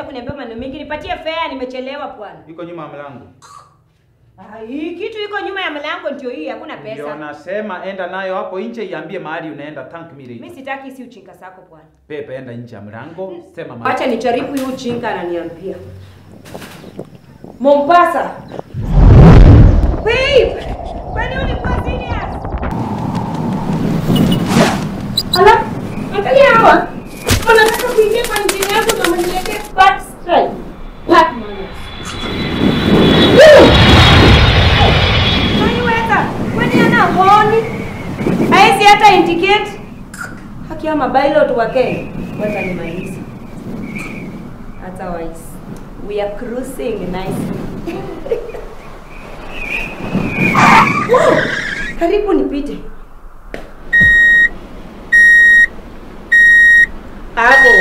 unakuja kuniambia maneno mengi. Nipatie fare, nimechelewa bwana. Iko nyuma ya mlango. Ah, hii kitu iko nyuma ya mlango ndio hii, hakuna Ndio pesa. nasema enda nayo hapo nje, iambie mahali unaenda tank Mimi mili. sitaki si uchinga sako bwana. Pepe, enda nje ya mlango, sema mahali. Acha nijaribu hii uchinga ananiambia. Mombasa. Babe, kwani ulikuwa serious? Ala, angalia hawa. Wanataka kuingia kwa injini yangu na waniletee back strike. Back manners. Kwani weka? Kwani ana honi? Haisi hata indicate. Haki ama pilot wa Kenya. Wacha nimalize. Otherwise, we are cruising nicely. Karibu nipite. Hapo.